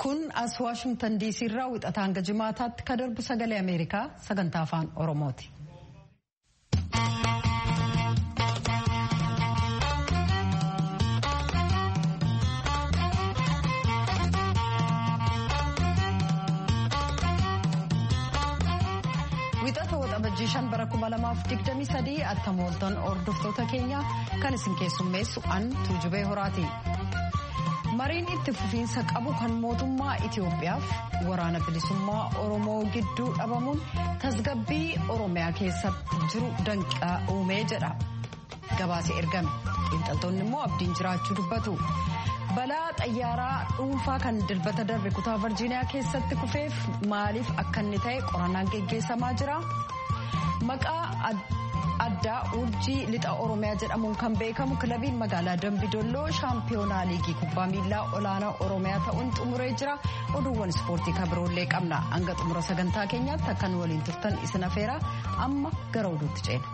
kun as waashingtan diisii irraa wixataa hanga jimaataatti ka darbu sagalee ameerikaa sagantaa afaan oromooti. wixata waxabajjii shan bara kuma lamaaf digdamii sadii attamooltan hordoftoota keenya kan isin keessummeessu an tuujubee horaati. mariin itti fufiinsa qabu kan mootummaa Itiyoophiyaaf waraana bilisummaa Oromoo gidduu dhabamuun tasgabbii Oromiyaa keessatti jiru danqaa uumee jedha. Gabaasee ergame. Xiinxaltoonni immoo abdiin jiraachuu dubbatu. Balaa xayyaaraa dhuunfaa kan dilbata darbe kutaa Virjiiniyaa keessatti kufeef maaliif akka inni ta'e qorannaan geggeessamaa jira. Maqaa addaa urjii lixa oromiyaa jedhamuun kan beekamu kilabiin magaalaa dambidolloo shaampiyoonaa liigii kubbaa miilaa olaanaa oromiyaa ta'uun xumuree jira oduuwwan ispoortii kabiroollee qabna hanga xumura sagantaa keenyaatti akkan waliin turtan isin afeera amma gara oduutti ceena.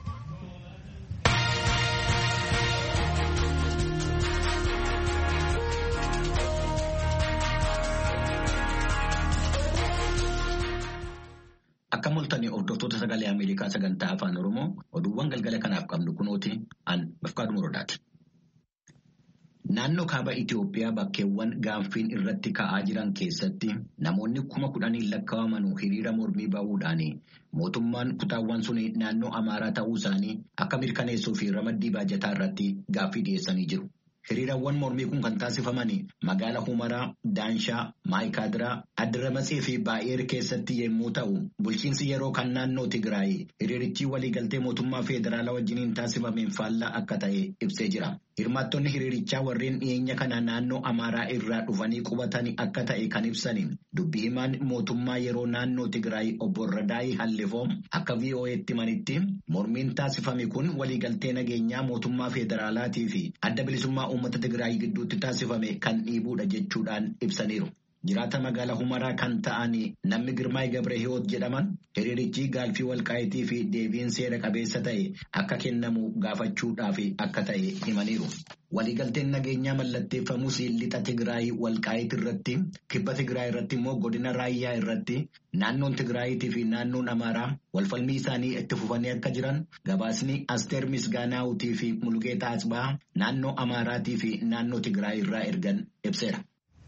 Akka mul'atanii hordoftoota sagalee Ameerikaa sagantaa afaan Oromoo oduuwwan galgala kanaaf qabnu kunooti an bafqaadhu muradaati. Naannoo kaaba Itiyoophiyaa bakkeewwan gaanfiin irratti ka'aa jiran keessatti namoonni kuma kudhanii lakkaa'aman hiriira mormii bahuudhaan mootummaan kutaawwan sun naannoo Amaaraa ta'uu isaanii akka mirkaneessuu fi ramaddii baajataa irratti gaaffii dhiyeessanii jiru. Hiriirawwan mormii kun kan taasifaman magaala Humaraa, Daanshaa, Maayikaadiraa, Addiramatsii fi Baay'eer keessatti yommuu ta'u, bulchiinsi yeroo kan naannoo Tigraay hiriirichi waliigaltee mootummaa federaalaa wajjiniin taasifameen faallaa akka ta'e ibsee jira. Hirmaattonni hiriirichaa warreen dhiyeenya kana naannoo Amaaraa irraa dhufanii qubatan akka ta'e kan ibsan dubbii himaan mootummaa yeroo naannoo Tigraay obbo Radaayii Hallifoom akka VOA'tti manitti mormiin taasifame kun waliigaltee nageenyaa mootummaa federaalaatii fi adda bilisummaa uummata Tigraay gidduutti taasifame kan dhiibuudha jechuudhaan ibsaniiru. Jiraata magaalaa Humaraa kan ta'an namni Girmaay Gabrehiwoot jedhaman hiriirichi gaaffii walqaayitii fi deebiin seera qabeessa ta'e akka kennamu gaafachuudhaaf akka ta'e himaniiru. Waliigalteen nageenyaa mallatteeffamus lixa Tigraay walqaayit irratti kibba Tigraay irratti immoo godina raayyaa irratti naannoon Tigraayitii fi naannoon Amaaraa walfalmii isaanii itti fufanii akka jiran gabaasni Asteer Misgaanaawutii fi Mulgeetaa Asbaa naannoo Amaaraatii fi naannoo Tigraay irraa ergan ibseera.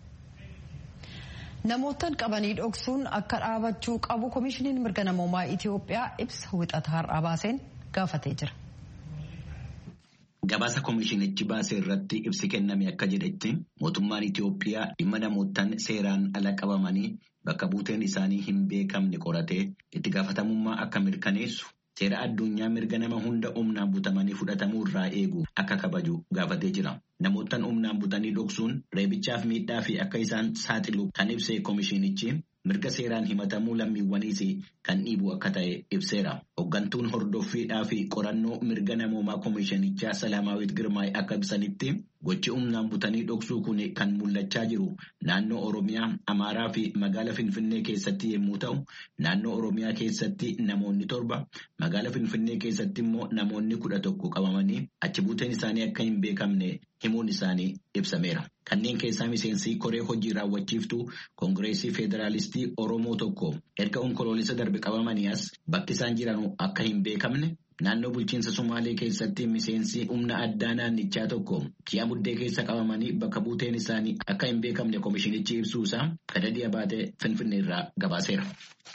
Namootaan qabanii dhoksuun akka dhaabachuu qabu Komishiniin mirga namoomaa Itiyoophiyaa ibsa wixata har'aa baaseen gaafatee jira. Gabaasa komishinichi baasee irratti ibsi kenname akka jedhetti mootummaan Itiyoophiyaa dhimma namootaan seeraan ala qabamanii bakka buuteen isaanii hin beekamne qoratee itti gaafatamummaa akka mirkaneessu seera addunyaa mirga nama hunda humnaan butamanii fudhatamuu irraa eegu akka kabaju gaafatee jira. Namootaan humnaan butanii dhoksuun reebichaaf miidhaa fi akka isaan saaxilu kan ibse komishinichi mirga seeraan himatamuu lammiiwwaniis kan dhiibu akka ta'e ibseera. Hoggantuun hordoffiidhaa fi qorannoo mirga namoomaa komishinichaa Salaamaawit Girmaay akka ibsanitti gochi humnaan butanii dhoksuu kun kan mul'achaa jiru naannoo Oromiyaa, Amaaraa fi magaala Finfinnee keessatti yommuu ta'u, naannoo Oromiyaa keessatti namoonni torba, magaala Finfinnee keessatti immoo namoonni kudha tokko qabamanii achi buuteen isaanii akka hin beekamne himuun isaanii ibsameera. Kanneen keessaa miseensi koree hojii raawwachiiftuu Koongireesii Federaalistii Oromoo tokko erga onkoloolessa darbe qabamanii as bakki isaan jiran akka hin beekamne naannoo bulchiinsa Somaalee keessatti miseensi humna addaa naannichaa tokko ji'a buddee keessa qabamanii bakka buuteen isaanii akka hin beekamne komishinichi ibsuusaa kadhadhiya baatee Finfinnee irraa gabaaseera.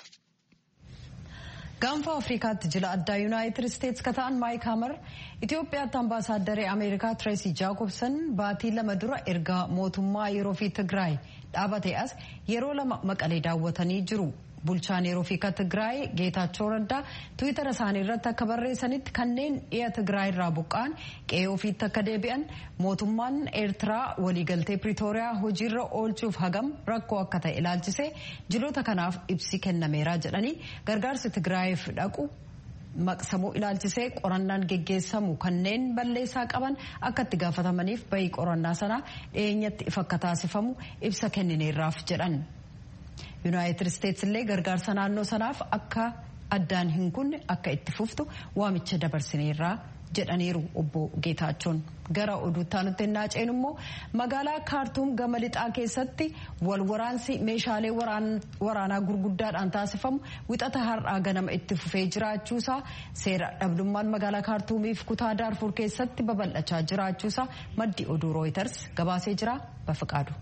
gaanfa afrikaatti jila addaa yuunaayitid isteetsi ka ta'an maayik haamar itiyoophiyaatti ambaasaaddaree ameerikaa tireesii jaakobsan baatii lama dura erga mootummaa yeroo fi tigraay dhaabate as yeroo lama maqalee daawwatanii jiru bulchaan yeroo fi ka tigraay geetaachoo raddaa tiwiitara isaanii irratti akka barreessanitti kanneen dhiya tigraay irraa buqqa'an qe'ee ofiitti akka deebi'an mootummaan eertiraa waliigaltee piriitooriyaa hojiirra oolchuuf hagam rakkoo akka ta'e ilaalchisee jiloota kanaaf ibsi kennameera jedhanii gargaarsi tigraayiif dhaqu maqsamuu ilaalchisee qorannaan geggeessamu kanneen balleessaa qaban akka itti gaafatamaniif bayii qorannaa sanaa dhiyeenyatti ifa akka taasifamu ibsa kennineerraaf jedhan. yuunaayitid isteetsi illee gargaarsa naannoo sanaaf akka addaan hin kunne akka itti fuftu waamicha dabarsineerraa jedhaniiru obbo Geetaachoon. Gara oduutti aanutti ennaa ceenu immoo magaalaa kaartuum gama lixaa keessatti wal waraansi meeshaalee waraanaa gurguddaadhaan taasifamu wixata har'aa ganama itti fufee jiraachuusaa seera dhabdummaan magaalaa kaartuumiif kutaa daarfur keessatti babal'achaa jiraachuusaa maddi oduu rooyiters gabaasee jira bafiqaadu.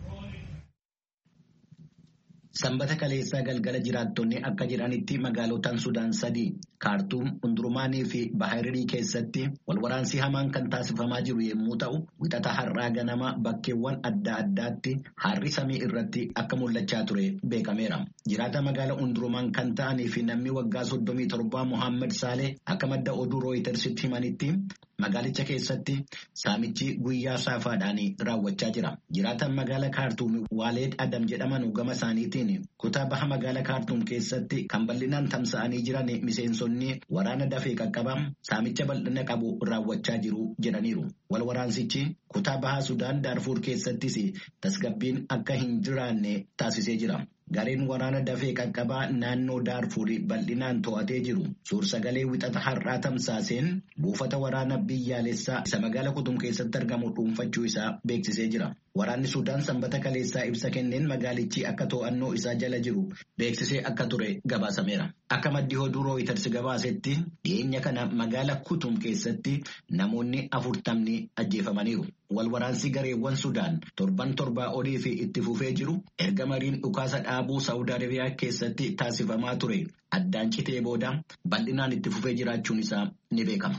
Sanbata kaleessaa galgala jiraattonni akka jedhanitti magaalotaan Sudaan sadii kaartuum hundurumaanii fi bahariirii keessatti walwaraansi hamaan kan taasifamaa jiru yommuu ta'u wixata har'aa ganama bakkeewwan adda addaatti harri samii irratti akka mul'achaa ture beekameera. Jiraata magaala hundurumaan kan ta'anii fi namni waggaa soddomii torbaa Mohaammed Saalee akka madda oduu rooyitersitti himanitti magaalicha keessatti saamichi guyyaa saafaadhaan raawwachaa jira. Jiraatan magaala kaartuum Waaleed Adam jedhaman gama isaaniitiin kutaa baha magaala kaartuum keessatti kan bal'inaan tamsa'anii jiran miseensonni waraana dafee qaqqabaa saamicha bal'ina qabu raawwachaa jiru jedhaniiru. Wal waraansichi kutaa bahaa Sudaan Daarfuur keessattis tasgabbiin akka hin jiraanne taasisee jira. Gareen waraana dafee qaqqabaa naannoo Daarfuurii bal'inaan to'atee jiru suursagalee wixata har'aa tamsaaseen buufata waraana biyyaalessaa isa magaala kutum keessatti argamu dhuunfachuu isaa beeksisee jira. Waraanni Sudaan sanbata kaleessaa ibsa kenneen magaalichi akka to'annoo isaa jala jiru beeksisee akka ture gabaasameera. Akka maddi oduu rooyiters gabaasetti dhiyeenya kana magaala kutum keessatti namoonni afurtamni ajjeefamaniiru. Wal waraansi gareewwan Sudaan torban torbaa olii fi itti fufee jiru erga mariin dhukaasa dhaabuu Saawud Arabiyaa keessatti taasifamaa ture addaan citee booda bal'inaan itti fufee jiraachuun isaa ni beekama.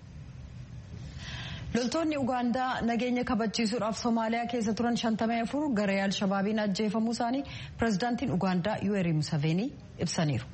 Loltoonni Ugaandaa nageenya kabachiisuudhaaf Somaaliyaa keessa turan 54 garee Alshabaabiin ajjeefamuu isaanii pirezidaantiin Ugaandaa Yuweeri Museveenii ibsaniiru.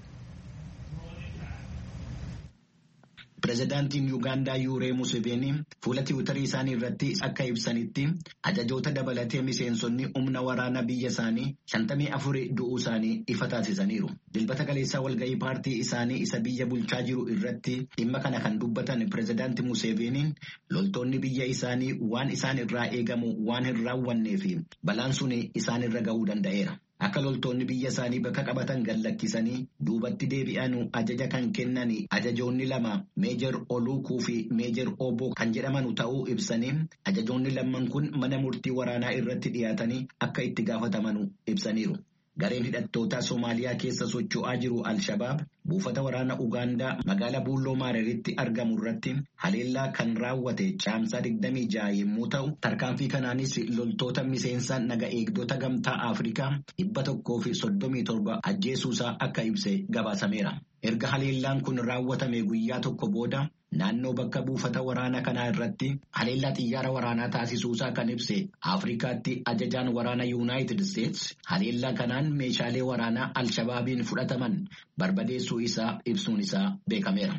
Pireezidaantiin Yuugaandaa Yuuree Museveenii fuula tiwutarii isaanii irratti akka ibsanitti ajajoota dabalatee miseensonni humna waraanaa biyya isaanii shantamii afurii du'uu isaanii ifa taasisaniiru. Dilbata kaleessaa walgahii paartii isaanii isa biyya bulchaa jiru irratti dhimma kana kan dubbatan pireezidaantii Museveeniin loltoonni biyya isaanii waan isaan irraa eegamu waan hin raawwannee fi balaan sun isaan irra gahuu danda'eera. Akka loltoonni biyya isaanii bakka qabatan gallakkisanii duubatti deebi'an ajaja kan kennan ajajoonni lama meejar Oluukuu fi meejar Obbo kan jedhaman ta'uu ibsanii ajajoonni lamman kun mana murtii waraanaa irratti dhiyaatanii akka itti gaafataman ibsaniiru. Gareen hidhattoota Somaaliyaa keessa socho'aa jiru Al-Shabaab buufata waraana Ugaandaa magaalaa Buulloo Maareritti argamu irratti haleellaa kan raawwate caamsaa 26 yommuu ta'u tarkaanfii kanaanis loltoota miseensa naga eegdota gamtaa Afrikaa dhibba tokkoo fi soddomii torba ajjeesuusaa akka ibse gabaasameera. Erga haleellaan kun raawwatame guyyaa tokko booda naannoo bakka buufata waraana kanaa irratti haleellaa xiyyaara waraanaa taasisuusaa kan ibse Afrikaatti ajajaan waraana Yuunaayitid Isteets haleellaa kanaan meeshaalee waraanaa Alshabaabiin fudhataman barbadeessuu isaa ibsuun isaa beekameera.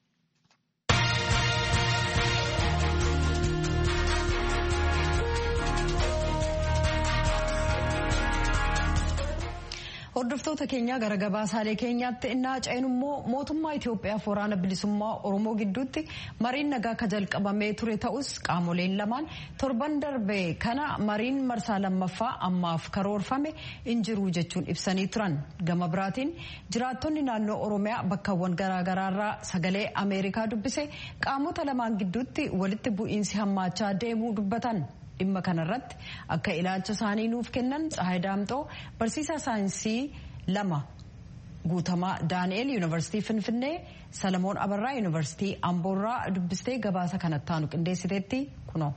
Hordoftoota keenya gara gabaasaalee keenyaatti innaa ceenu immoo mootummaa Itoophiyaaf waraana bilisummaa Oromoo gidduutti mariin nagaa akka jalqabamee ture ta'us qaamoleen lamaan torban darbe kana mariin marsaa lammaffaa ammaaf karoorfame hin jiru jechuun ibsanii turan. Gama biraatiin jiraattonni naannoo Oromiyaa bakkawwan garaagaraarraa sagalee Ameerikaa dubbise qaamota lamaan gidduutti walitti bu'iinsi hammaachaa deemuu dubbatan. dhimma kanarratti akka ilaalcha isaanii nuuf kennan Tsahaay Daamxoo barsiisaa saayinsii lama guutamaa Daani'eel Yuunivarsiitii Finfinnee Salamoon Abarraa Yuunivarsiitii Amboorraa dubbistee gabaasa kanatti aanu qindeessiteetti kunoo.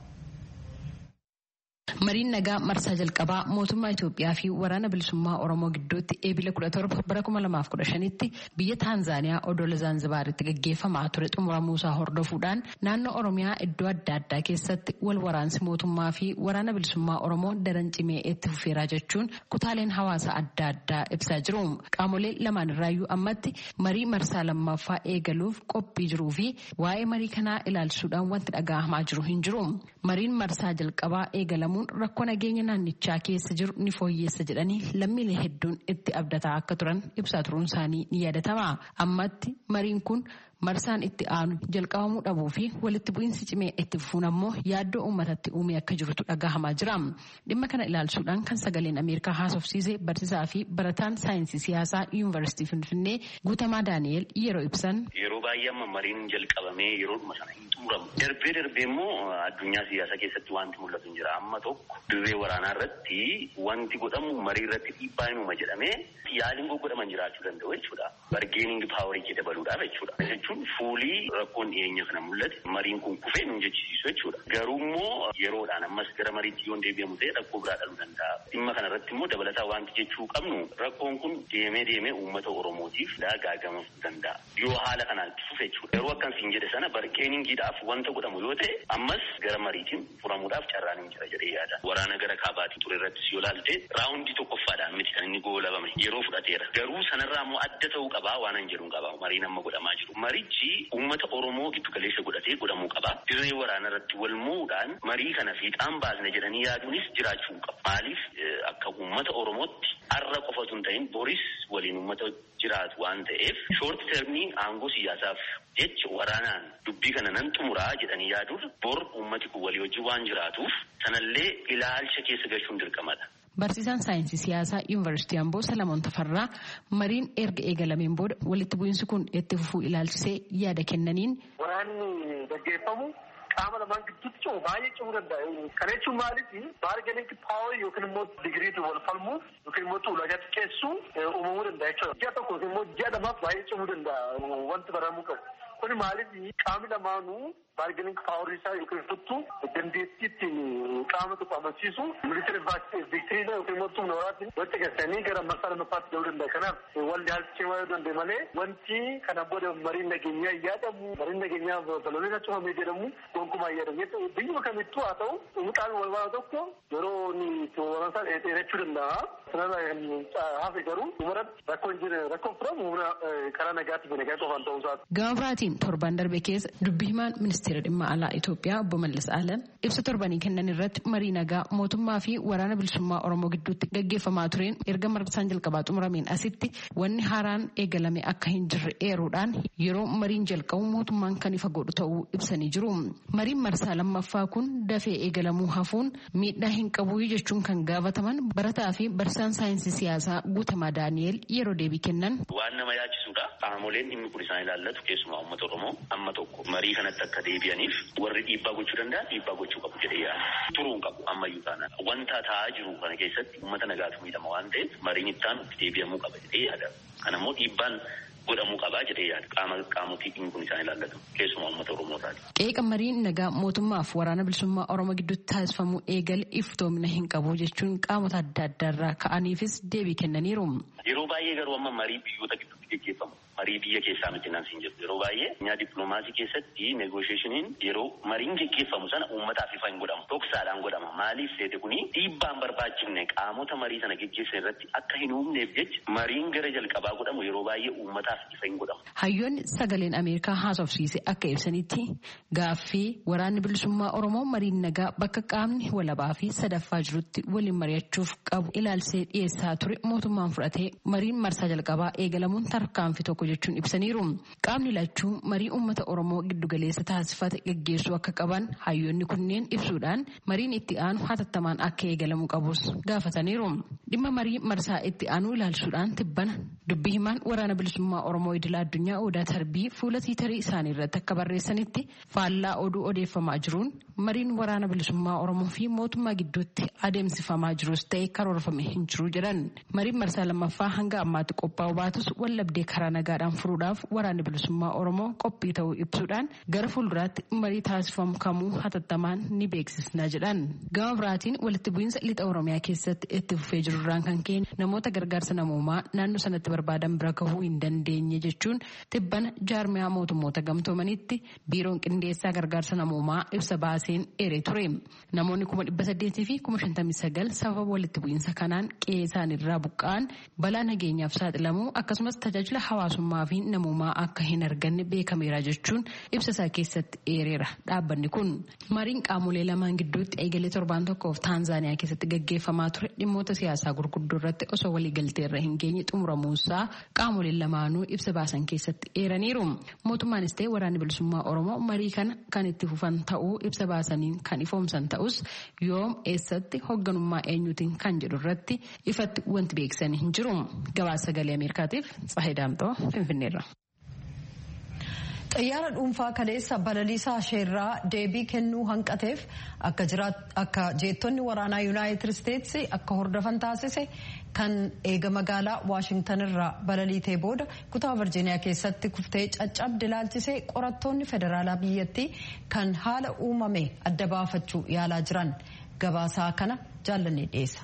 Mariin nagaa marsaa jalqabaa mootummaa Itoophiyaa fi waraana bilisummaa Oromoo gidduutti eebila 17 bara 2015tti biyya Taanzaaniyaa odola Zaanzibaaritti gaggeeffamaa ture xumuramuusaa hordofuudhaan naannoo Oromiyaa iddoo adda addaa keessatti wal waraansi mootummaa fi waraana bilisummaa Oromoo daran cimee itti fufeeraa jechuun kutaaleen hawaasa adda addaa ibsaa jiru. Qaamolee lamaan irraayyuu ammatti marii marsaa lammaffaa eegaluuf qophii jiruu fi waa'ee marii kanaa ilaalchisuudhaan wanti dhaga'amaa jiru hin jiru. Mariin marsaa jalqabaa eegalamuun rakkoo nageenya naannichaa keessa jiru ni fooyyeessa jedhanii lammiilee hedduun itti abdataa akka turan ibsaa turuun isaanii ni yaadatama. Ammatti mariin kun marsaan itti aanu jalqabamuu dhabuu fi walitti bu'iinsi cimee itti fufuun ammoo yaaddoo uummatatti uumee akka jirutu dhagahamaa jira. Dhimma kana ilaalchuudhaan kan sagaleen Ameerikaa haasofsiise barsiisaa fi barataan saayinsii siyaasaa yuunivarsiitii Finfinnee Guutamaa Daani'el yeroo ibsan. Yeroo baay'ee amma mariin jalqabamee yeroodhuma sana hin xumuramu. Darbee darbee immoo addunyaa siyaasaa keessatti wanti mul'atu hin jira. Amma tokko dirree waraanaa irratti wanti godhamu marii irratti dhiibbaa hinuma jedhamee yaaliin godhaman jiraachuu danda'u jechuudha. Bargeeningi paawarii kee dabaluudhaaf jechuudha. Jechuun fuulii rakkoon dhiyeenya kana mul'ate mariin kun kufee nu jechisiisu jechuudha. Garuu immoo yeroodhaan ammas gara mariitti yoo deebi'amu ta'e rakkoo biraa dhaluu danda'a. Dhimma kana irratti immoo dabalataa wanti jechuu qabnu rakkoon kun deemee deemee uummata Oromootiif gaagama danda'a. Yoo haala kanaan itti fufe jechuudha. Yeroo akkasiin jedhe sana bargeeningiidhaaf wanta godhamu yoo ta'e ammas gara mariitiin furamuudhaaf carraan hin jira jedhee yaada. Waraana gara kaabaatiin ture irrattis yoo laalte raawundii tokkoffaadhaan miti kan inni goolabame yeroo fudhateera. Garuu sanarraa immoo adda ta'uu qabaa waan hin jedhu qaba mariin amma godhamaa jiru. Marichi uummata Oromoo giddu galeessa godhatee godhamuu qaba. Dirree waraana irratti wal mo'uudhaan marii kana fiixaan baasne jedhanii yaaduunis jiraachuu qaba. Maaliif akka uummata Oromootti har'a qofatu hin ta'in boris waliin uummata jiraatu waan ta'eef shoort termii aangoo siyaasaaf jecha waraanaan dubbii kana nan xumuraa jedhanii yaaduun bor uummati kun walii wajjin waan jiraatuuf sanallee ilaalcha keessa galchuun dirqamadha. Barsiisaan saayinsii siyaasaa yuunivarsiitii Amboo Salamoon Tafarraa mariin erga eegalameen booda walitti bu'iinsi kun itti fufuu ilaalchisee yaada kennaniin. Waraanni gaggeeffamu qaama lamaan gidduutti cimu baay'ee cimuu danda'a. Kana jechuun maaliif baarganinki paawarii yookiin immoo digiriitu wal falmuuf yookiin immoo ulaagaa xiqqeessuu uumamuu danda'a jechuudha. Ji'a tokko yookiin immoo ji'a lamaaf baay'ee cimuu danda'a wanti baramuu qabu. Kuni maaliif qaamni lamaanuu baarganinki paawarii isaa yookiin tuttu dandeettii ittiin qaama tokko amansiisu militari viktiriina yookiin immoo tumna waraatiin walitti galchanii gara marsaa lammaffaatti gahuu danda'a. Kanaaf walli haalchee yoo danda'e malee wanti kana booda mariin nageenyaa yaadamu mariin nageenyaa baloliin cufamee jedhamu gonkumaa yaadamu. Biyyuma kamittuu haa ta'u qaamni wal waraana tokko yeroo inni waraansaa dheerachuu danda'a. Sanarraa hafe garuu dhumarratti rakkoon jira rakkoon furamu humna karaa nagaatti fi nagaa qofaan ta'uu isaati. Gama biraatiin torban darbe keessa dubbii himaan ministeera dhimma alaa Itoophiyaa obbo Mallas Alam ibsa torbanii kennan irratti marii nagaa mootummaa fi waraana bilisummaa Oromoo gidduutti gaggeeffamaa tureen erga marsaan jalqabaa xumurameen asitti wanni haaraan eegalame akka hin jirre eeruudhaan yeroo mariin jalqabu mootummaan kan ifa godhu ta'uu ibsanii jiru. Mariin marsaa lammaffaa kun dafee eegalamuu hafuun miidhaa hin qabu jechuun kan gaafataman barataa fi barsiisaan saayinsii siyaasaa Guutamaa Daani'el yeroo deebii kennan. Waan nama yaachisudha. Qaamoleen dhimmi kun isaan ilaallatu keessumaa uummata Oromoo amma tokko marii kanatti akka deebi'aniif warri dhiibbaa gochuu danda'an dhiibbaa gochuu qabu jedhee yaada. Turuun qabu ammayyuu taanaan. Wanta taa'aa jiru kana keessatti uummata nagaatu miidhama waan ta'eef mariin ittaan itti deebi'amuu qaba jedhee yaada. Kanammoo dhiibbaan godhamuu qabaa jedhee yaada. Qaama qaamotii dhimmi kun isaan ilaallatu keessumaa uummata Oromootaati. Qeeqa mariin nagaa mootummaaf waraana bilisummaa Oromoo gidduutti taasifamuu eegale iftoomina hin qabu jechuun qaamota adda addaarraa ka'aniifis deebii kennaniiru. Yeroo baay'ee garuu amma marii biyyoota gidduutti gaggeeffamu. Marii biyya keessaa miti naan siin jedhu yeroo baay'ee nyaa dippiloomaasii keessatti negoosheeshiniin yeroo mariin gaggeeffamu sana uummataaf ifa hin godhamu. Dhoksaadhaan godhama. Maaliif seete kuni dhiibbaan barbaachifne qaamota marii sana gaggeessan irratti akka hin uumneef jecha mariin gara jalqabaa godhamu yeroo baay'ee uummataaf ifa hin godhamu. Hayyoonni sagaleen Ameerikaa haasofsiise akka ibsanitti gaaffii waraanni bilisummaa Oromoo mariin nagaa bakka qaamni walabaa fi sadaffaa jirutti waliin mari'achuuf qabu ilaalsee dhiyeessaa ture mootummaan fudhatee mariin marsaa jalqabaa eegalamuun tarkaanfii tokko jechuun ibsaniiru. Qaamni lachuu marii uummata Oromoo giddugaleessa taasifate gaggeessuu akka qaban hayyoonni kunneen ibsuudhaan mariin itti aanu hatattamaan akka eegalamuu qabus gaafataniiru. Dhimma marii marsaa itti aanu ilaalchuudhaan tibbana dubbii himaan waraana bilisummaa Oromoo idila addunyaa Odaa Tarbii fuula tiitarii isaanii irratti akka barreessanitti faallaa oduu odeeffamaa jiruun mariin waraana bilisummaa Oromoo fi mootummaa gidduutti adeemsifamaa jirus ta'e karoorfame hin jiru jedhan. Mariin marsaa lammaffaa hanga ammaatti qophaa'u baatus wallabdee karaa nagaadhaan furuudhaaf waraanni bilisummaa Oromoo qophii ta'uu ibsuudhaan gara fuulduraatti marii taasifamu kamuu hatattamaan ni beeksisna jedhan. Gama biraatiin walitti bu'iinsa lixa Oromiyaa keessatti itti fufee jirurraan kan ka'e namoota gargaarsa namoomaa naannoo sanatti barbaadan bira gahuu hin dandeenye jechuun tibbana jaarmiyaa mootummoota gamtoomanitti biiroon qindeessaa gargaarsa namoomaa ibsa baaseen eeree ture. Namoonni kuma dhibba saddeetii fi kuma shantamii sagal sababa walitti bu'iinsa kanaan qe'ee isaaniirraa buqqa'an balaa nageenyaaf saaxilamuu akkasumas tajaajila hawaasummaa misoomaa fi namummaa akka hin arganne beekameera jechuun ibsa isaa keessatti eereera dhaabbanni kun. Mariin qaamolee lamaan gidduutti eegalee torbaan tokkoof Taanzaaniyaa keessatti gaggeeffamaa ture dhimmoota siyaasaa gurguddoo irratti osoo waliigaltee irra hin geenye xumuramuusaa qaamoleen lamaanuu ibsa baasan keessatti eeraniiru. Mootummaanis ta'e waraanni bilisummaa Oromoo marii kana kan itti fufan ta'uu ibsa baasaniin kan ifoomsan ta'us yoom eessatti hoogganummaa eenyuutiin kan jedhu irratti ifatti wanti beeksisanii hin jiru. Gabaasa sagalee Ameerikaatiif Tsahee Daamtoo Finfinneerra. xiyyaara dhuunfaa kaleessa balaliisaa isheerraa deebii kennuu hanqateef akka jeettonni waraanaa yuunaayitid isteetsi akka hordofan taasise kan eega magaalaa waashingtan irraa balaliitee booda kutaa virjiiniyaa keessatti kuftee caccabde ilaalchisee qorattoonni federaalaa biyyattii kan haala uumame adda baafachuu yaalaa jiran gabaasaa kana jaallannee dhiyeessa.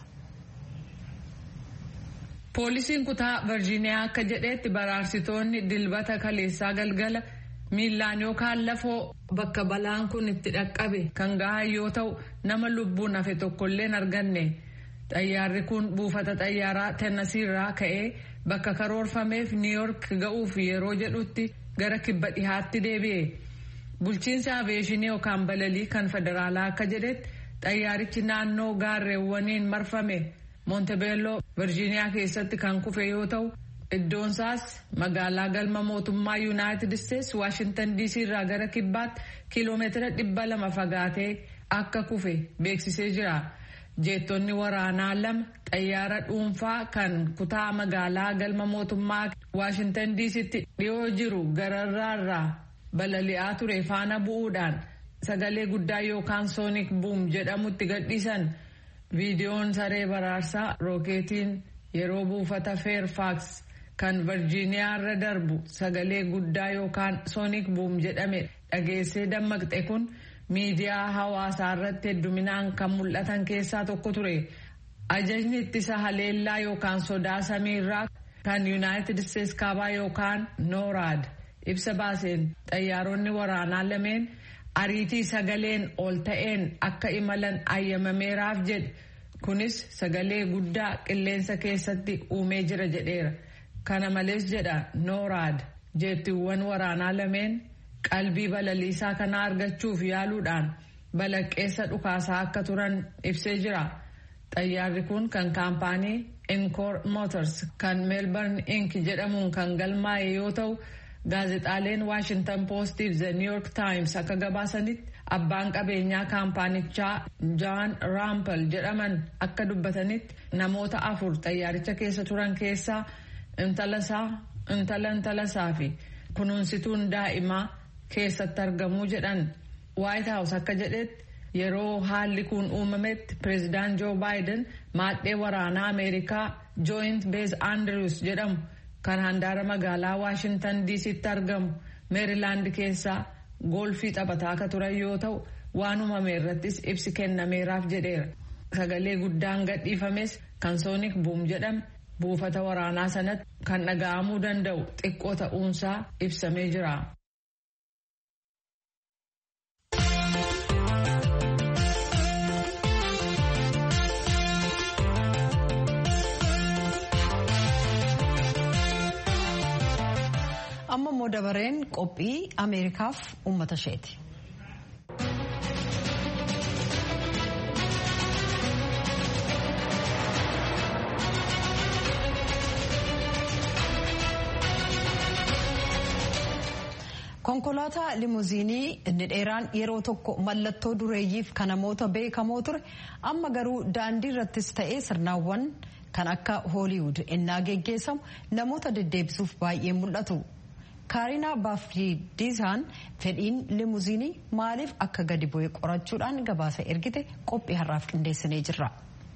poolisiin kutaa virjiiniyaa akka jedhetti baraarsitoonni dilbata kaleessaa galgala. miillaan yookaan lafoo bakka balaan kun itti dhaqqabe kan gahan yoo ta'u nama lubbuun hafe tokkollee hin arganne xayyaarri kun buufata xayyaaraa tennasiirraa ka'ee bakka karoorfameef niiyork ga'uuf yeroo jedhutti gara kibba dhihaatti deebi'e bulchiinsa aveeshinii yookaan balalii kan federaalaa akka jedhetti xayyaarichi naannoo gaarreewwaniin marfame moontebeelloo virjiiniyaa keessatti kan kufe yoo ta'u. iddoonsaas magaalaa galma mootummaa yuunaayitid isteetsi waashintan diisii irraa gara kibbaatti kiiloomeetira dhibba lama fagaatee akka kufe beeksisee jira jeettonni waraanaa lama xayyaara dhuunfaa kan kutaa magaalaa galma mootummaa waashintan diisitti dhiyoo jiru gararraarraa balali'aa ture faana bu'uudhaan sagalee guddaa yookaan soonik buum jedhamutti gadhiisan viidiyoon saree baraarsaa rookeetiin yeroo buufata feerfaaks. kan virjiiniyaa irra darbu sagalee guddaa yookaan soonik buum jedhame dhageessee dammaqxe kun miidiyaa hawaasaa irratti hedduminaan kan mul'atan keessaa tokko ture ajajni ittisa haleellaa yookaan sodaa samiirraa kan yuunaayitid isteetsi kaabaa yookaan nooraad ibsa baaseen xayyaaronni waraanaa lameen ariitii sagaleen ol ta'een akka imalan ayyamameeraaf jedhe kunis sagalee guddaa qilleensa keessatti uumee jira jedheera. kana malees jedha nooraad jeettiiwwan waraanaa lameen qalbii balaliisaa kana argachuuf yaaluudhaan balaqqeessa dhukaasaa akka turan ibsee jira xayyaarri kun kan kaampaanii inkoor motors kan meelbarn ink jedhamuun kan galmaa'e yoo ta'u gaazexaaleen waashintan poostiif the new york times akka gabaasanitti abbaan qabeenyaa kaampaanichaa jaan raampel jedhaman akka dubbatanitti namoota afur xayyaaricha keessa turan keessaa intalasaa intala intalasaa fi kunuunsituun daa'imaa keessatti argamuu jedhan waayit haawus akka jedhetti yeroo haalli kun uumametti pireezidaant joo baayiden maadhee waraanaa ameerikaa jooyint beez andrews jedhamu kan handaara magaalaa waashintan diisitti argamu meerilaand keessaa goolfii taphataa akka turan yoo ta'u waan uumame irrattis ibsi kennameeraaf jedheera sagalee guddaan gadhiifames kan soonik buum jedhame buufata waraanaa sanatti kan dhaga'amuu danda'u xiqqoo ta'uunsaa ibsamee jira. amma immoo dabareen qophii ameerikaaf uummata isheeti. konkolaataa limuziinii inni dheeraan yeroo tokko mallattoo dureeyyiif kan namoota beekamoo ture amma garuu daandii irrattis ta'ee sirnaawwan kan akka hooliwud innaa geggeessamu namoota deddeebisuuf baay'ee mul'atu. kaarinaa baafriidisaan fedhiin limuziinii maaliif akka gadi bu'e qorachuudhaan gabaasa ergite qophii har'aaf qindeessinee jirra.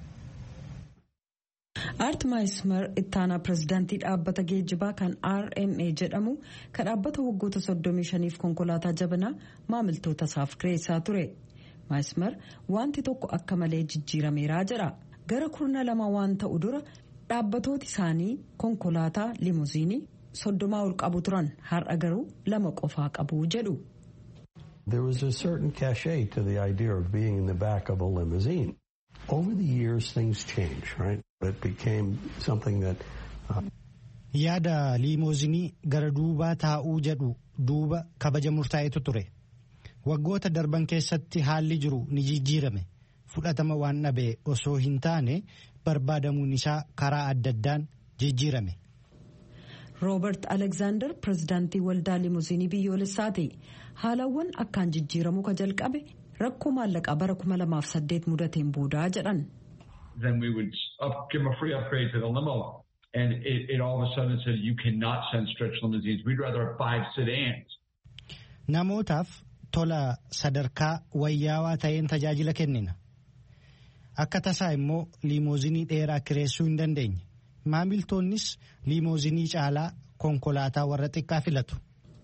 aart maayismar ittaanaa pirezidaantii dhaabbata geejjibaa kan rma jedhamu kan dhaabbata waggoota 35f konkolaataa jabanaa maamiltoota isaaf kireessaa ture maayismar wanti tokko akka malee jijjiirameeraa jedha gara kurna lama waan ta'u dura dhaabbatooti isaanii konkolaataa limuziinii soddomaa ol qabu turan har'a garuu lama qofaa qabu jedhu. There was a certain cachet to the idea of being in the back of a limousine. Over the years, things changed, right? It became something that. Uh... yaada liimoozinii gara duubaa taa'uu jedhu duuba kabaja murtaa'etu ture waggoota darban keessatti haalli jiru ni jijjiirame fudhatama waan dhabe osoo hin taane barbaadamuun isaa karaa adda addaan jijjiirame. roobert alekzaandar pirezidaantii waldaa limuuzinii biyyoolessaati haalawwan akkaan jijjiiramuu ka jalqabe rakkoo maallaqaa bara 2008 mudateen boodaa jedhan. then we would up, give them a free upgrade to the limo. And it, it all of a sudden said, you cannot send stretch limousines. We'd rather have five sedans. Namootaaf tola sadarkaa wayyaawaa ta'een tajaajila kennina. Akka tasaa immoo liimoozinii dheeraa kireessuu hin dandeenye. Maamiltoonnis liimoozinii caalaa konkolaataa warra xiqqaa filatu.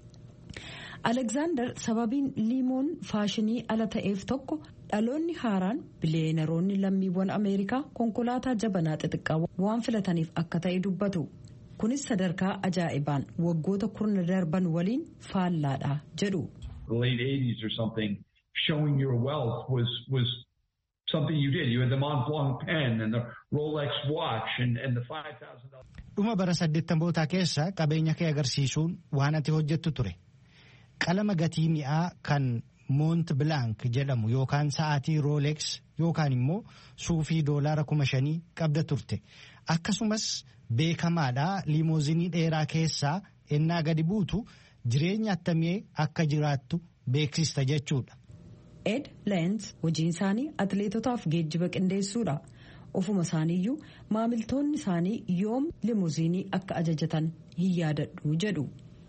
Alekzaandar sababiin liimoon faashinii ala ta'eef tokko dhaloonni haaraan biliyeenaroonni lammiiwwan Ameerikaa konkolaataa jabanaa xixiqqaa waan filataniif akka ta'e dubbatu. Kunis sadarkaa ajaa'ibaan waggoota kurna darban waliin faallaadha jedhu. The late 80s or something, showing your wealth was, was something you did. You had the Mont Blanc pen and the Rolex watch and, and the $5,000. Dhuma bara saddeettamoota keessa qabeenya kee agarsiisuun waan ati hojjettu ture. qalama gatii mi'aa kan moont bilaank jedhamu yookaan sa'aatii rooleeks yookaan immoo suufii doolaara kuma shanii qabda turte akkasumas beekamaadhaa liimoozinii dheeraa keessaa ennaa gadi buutu jireenya attamii akka jiraattu beeksista jechuudha. ed leens hojiin isaanii atleetotaaf geejjiba qindeessuudha ofuma isaaniiyyuu maamiltoonni isaanii yoom limuuzinii akka ajajatan hin yaadadhu jedhu.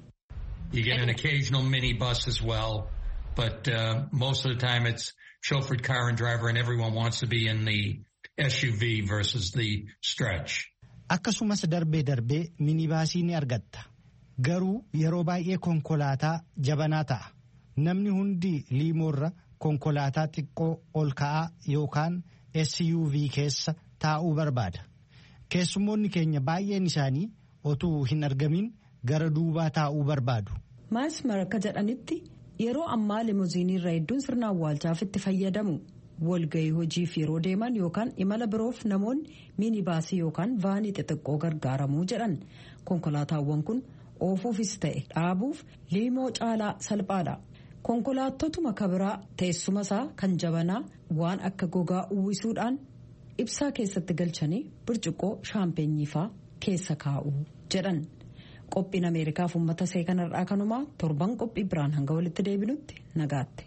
You get an occasional minibus as well, but uh, most of the time it's chauffeured car and driver, and everyone wants to be in the SUV versus the stretch. Akkasumas darbee darbee minibaasii ni argatta. Garuu yeroo baay'ee konkolaataa jabanaa ta'a. Namni hundi liimoorra konkolaataa xiqqoo ol ka'aa yookaan SUV keessa taa'uu barbaada. Keessummoonni keenya baay'een isaanii otuu hin argamin gara duubaa taa'uu barbaadu. maasmar akka jedhanitti yeroo ammaa limuuziinii irra hedduun sirna awwaalchaaf itti fayyadamu walgahii hojiif yeroo deeman yookaan imala biroof namoonni minibaasii yookaan vaanii xixiqqoo gargaaramuu jedhan konkolaataawwan kun oofuufis ta'e dhaabuuf liimoo caalaa salphaadha. konkolaattotuma kabiraa teessuma isaa kan jabanaa waan akka gogaa uwwisuudhaan ibsaa keessatti galchanii burcuqqoo shaampeenyiifaa keessa kaa'u jedhan. qophiin ameerikaaf uummata see kanarraa kanumaa torban qophii biraan hanga walitti deebinutti nagaatti.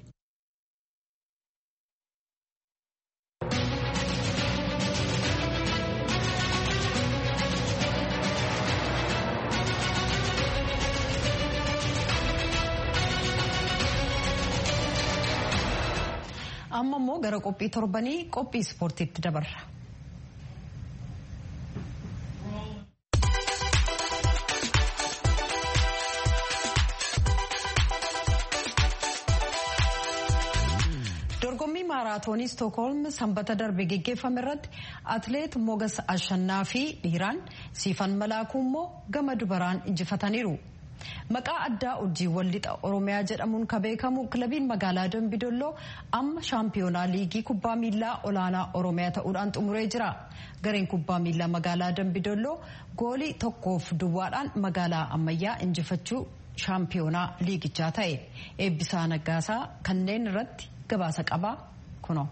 amma immoo gara qophii torbanii qophii ispoortiitti dabarra. dorgommii maaraatoonii stookholm sanbata darbe geggeeffame irratti atleet mogas ashannaa fi dhiiraan siifan malaakuu immoo gama dubaraan injifataniiru. maqaa addaa urjiiwwan lixa oromiyaa jedhamuun kan beekamu kilabiin magaalaa dambidolloo amma shaampiyoonaa liigii kubbaa miilaa olaanaa oromiyaa ta'uudhaan xumuree jira gareen kubbaa miilaa magaalaa dambidolloo goolii tokkoof duwwaadhaan magaalaa ammayyaa injifachuu shaampiyoonaa liigichaa ta'e eebbisaa naggaasaa kanneen irratti gabaasa qabaa kunoo.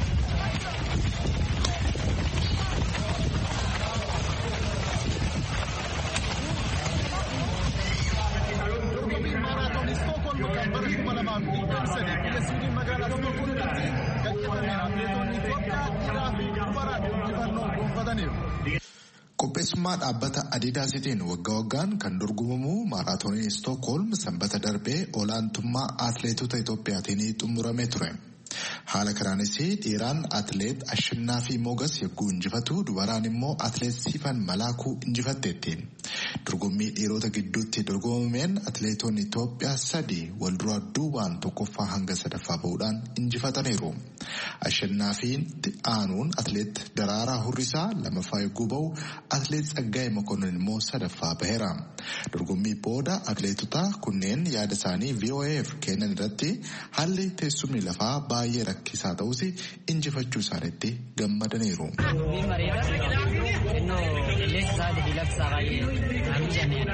Qopheessummaa dhaabbata Adidaasitiin waggaa waggaan kan dorgomamu maaraatooniin Stookholm sanbata darbee olaantummaa atileetota Itoophiyaatiin xumuramee ture. Haala kanaanis dhiiraan atileet Ashinnaa fi Mogas yagguu injifatu dubaraan immoo atileet Siifan Malaakuu injifatteetti. Dorgommii dhiirota gidduutti dorgomameen atileetonni Itoophiyaa sadi wal duraa duubaan tokkoffaa hanga sadaffaa bahuudhaan injifataniiru. Ashinnaa fi aanuun atileet Daraaraa Hurrisaa lamaffaa yagguu bahu atileet Tsaggaayee Mokonnon immoo sadaffaa baheera. Dorgommii booda atileetota kunneen yaada isaanii VOA'f kennan irratti haalli teessumni lafaa baay'ee rakkisaa ta'us injifachuu isaaniitti gammadaniiru. Naan jenneen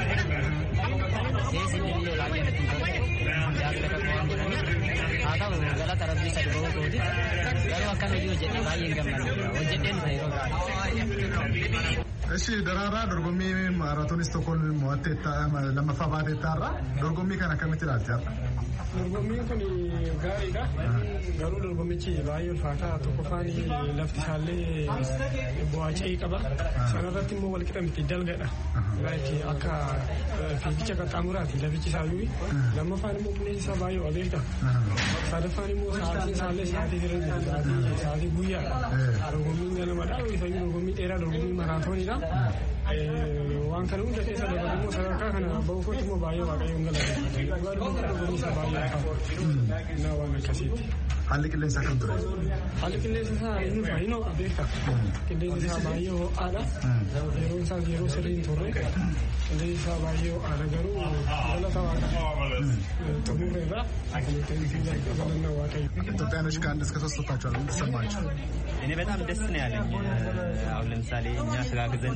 keessi illee olaa jennee jaarsa kakka waan godhaniif haa ta'u galata rabbii sadi bahuu kooti garuu akkamiyyuu hojjedhe baay'een gammadu hojjedheen isa yeroo gaariidha. Eshi daraaraa dorgommii maaraatoonii Stookholm mo'attee lammaffaa baateettaarra dorgommii kana akkamitti ilaalti har'a? Dorgommiin kun gaariidha. Garuu dorgommichi baay'ee ulfaataa tokkoffaan lafti isaallee bu'aa qaba. Sanarratti immoo walqixa miti dalgadha. Akka fiigicha qaxxaamuraati lafichi isaayyuu. Lammaffaan immoo qilleensi isaa baay'ee abeeka. Sadaffaan immoo sa'aatiin isaallee sa'aatii sirrii sa'aatii guyyaadha. Dorgommiin ganamadha. Isayyuu dorgommii dheeraa dorgommii maraatooniidha. Waan kana hunda keessa dabalu immoo sadarkaa kana bahu kootti immoo baay'ee waaqayyoon galateeffata. Dhugaadhuma dorgommii isaa baay'ee qaba. Naa waan akkasiiti. Haalli qilleensa akkam ture? Haalli qilleensa isaa inni baay'inoo beekta. Qilleensi isaa baay'ee ho'aadha. Yeroo isaas yeroo sirrii hin turre. Qilleensi isaa baay'ee ho'aadha garuu galata waaqa. Xumurreerra. Galanna waaqayyo. ኢትዮጵያኖች ከአንድ እስከ ሶስት ወጥታችኋል። ምን ተሰማችሁ? እኔ በጣም ደስ ነው ያለኝ። አሁን ለምሳሌ እኛ ተጋግዘን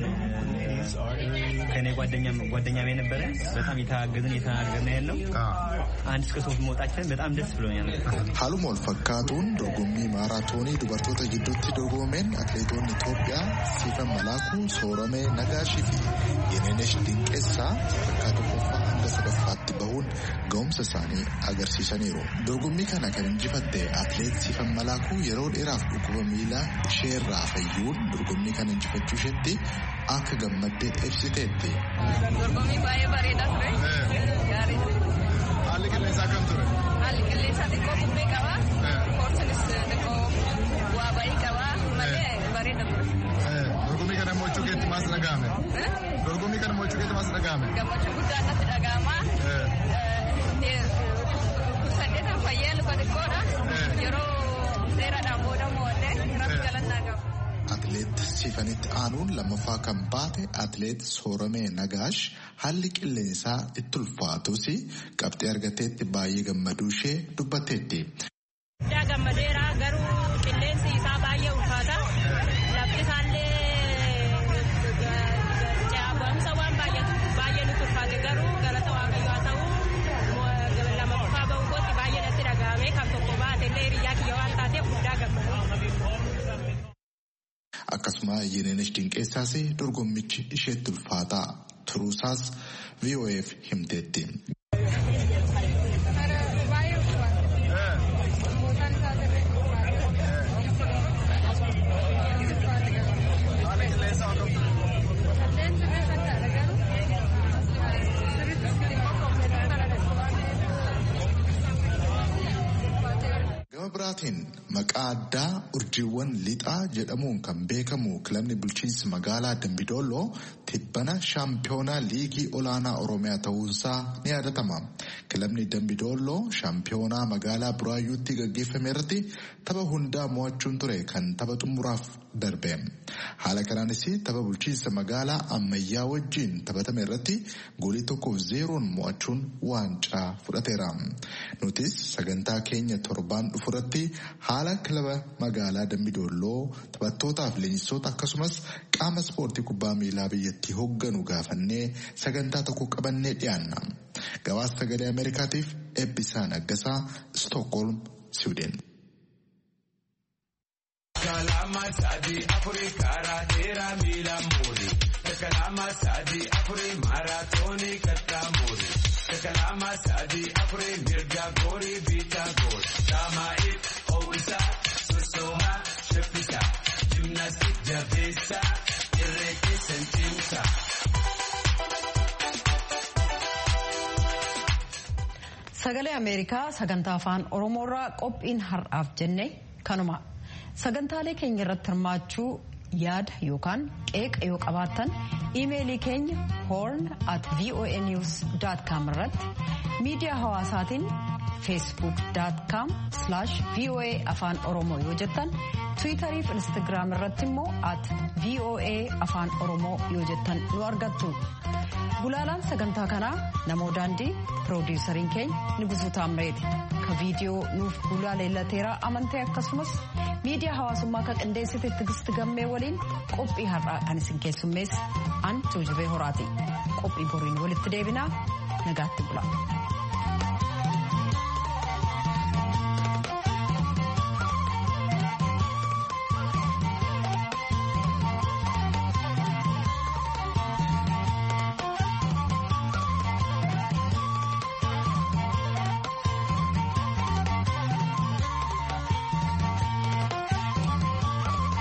ከኔ ጓደኛ ጓደኛም የነበረ በጣም የተጋገዝን የተናገርን ያለው አንድ እስከ ሶስት መውጣችን በጣም ደስ ብሎኛል። Haaluma wal fakkaatuun dorgommii maaraatoonii dubartoota gidduutti dorgomeen atileetonni Itoophiyaa Siifan Malaakuu, Sooramee Nagaashii fi Yenenesh Dinqeessaa bakka tokkoffaa hanga sadaffaatti bahuun ga'umsa isaanii agarsiisaniiru. Dorgommii kana kan injifatte atileet Siifan Malaakuu yeroo dheeraaf dhukkuba miilaa isheerraa fayyuun dorgommii kana injifachuu isheetti akka gammaddee ibsiteetti. Dorgommii baay'ee bareedaa ture. Gaarii ture. Haalli qilleensaa akkam ture? Haalli qilleensaa xiqqoo bubbee qaba. Koorsinis xiqqoo waa bayii qaba. Malee bareeda ture. Dorgommii kana mo'achuu keetti maas dhaga'ame? Dorgommii kana mo'achuu keetti maas dhaga'ame? Gammachuu guddaa natti dhaga'ama. Saddeetan fayyee luka xiqqoodha. Yeroo dheeraadhaan booda mo'adde rabbi galannaa qaba. Atileet Siifanitti aanuun lammaffaa kan baate atileet Sooramee Nagaash haalli qilleensaa itti ulfaatus qabxii argateetti baay'ee gammaduu ishee dubbatteetti. Guddaa gammadeera garuu qilleensi isaa baay'ee ulfaata. Lafti isaallee ce'aabamsa waan baay'eetu baay'ee nutti ulfaate garuu galata waaqayyoo haa ta'u lammaffaa bahuu kootti baay'ee natti dhaga'ame kan tokko baate illee hiriyyaa kiyya waan taateef guddaa gammadu. Akkasuma Yenenesh Dinqeessaas dorgommichi isheetti ulfaataa turuusaas VOA'f himteetti. Gama biraatiin maqaa addaa urjiiwwan lixaa jedhamuun kan beekamu kilabni bulchiinsa magaalaa Dambidolloo tibbana shaampiyoonaa liigii olaanaa Oromiyaa ta'uunsaa ni yaadatama. Kilabni Dambidolloo shaampiyoonaa magaalaa Buraayyuutti gaggeeffame irratti tapha hundaa mo'achuun ture kan tapha xumuraaf darbe. Haala kanaanis tapha bulchiinsa magaalaa ammayyaa wajjin taphatame irratti goolii tokkoof zeeroon mo'achuun waancaa fudhateera. Nutis sagantaa keenya torbaan dhufuratti haala kilaba magaalaa Dambidolloo taphattootaaf leenjisoota akkasumas qaama ispoortii kubbaa miilaa biyyattii hoogganu gaafannee sagantaa tokko qabannee dhiyaanna. Gabaasa sagalee Ameerikaatiif Eebbisaa Naggasaa Stookholm, Siwideen. Kalama sadi afuri karaa dheeraa miila muuri. Kalama sadi afuri maaraatooni kattaa muuri. Kalama sadi afuri mirga goori biitaa goori. Daamaa'iif ho'isaa sossoomaa shaffisaa. Jimnaastik jabeessaa irree keessan cimsaa. Sagalee Ameerikaa sagantaa afaan Oromoorraa qophiin har'aaf jenne kanuma. Sagantaalee keenya irratti hirmaachuu yaada yookaan qeeqa yoo qabaattan iimeelii keenya horn at voanews.com irratti miidiyaa hawaasaatiin facebook.com voa afaan oromoo yoo jettan tiwiitarii fi instagiraam irratti immoo at voa afaan oromoo yoo jettan nu argattu. Gulaalaan sagantaa kanaa namoo daandii piroodiisariin keenya Nigusuu Taamreeti. Ka viidiyoo nuuf gulaaleellateeraa amantee akkasumas miidiyaa hawaasummaa kan qindeessite Tigisti Gammee waliin qophii har'aa kan isin keessummeessu an Tuujubee Horaati. qophii boriin walitti deebinaa nagaatti bula.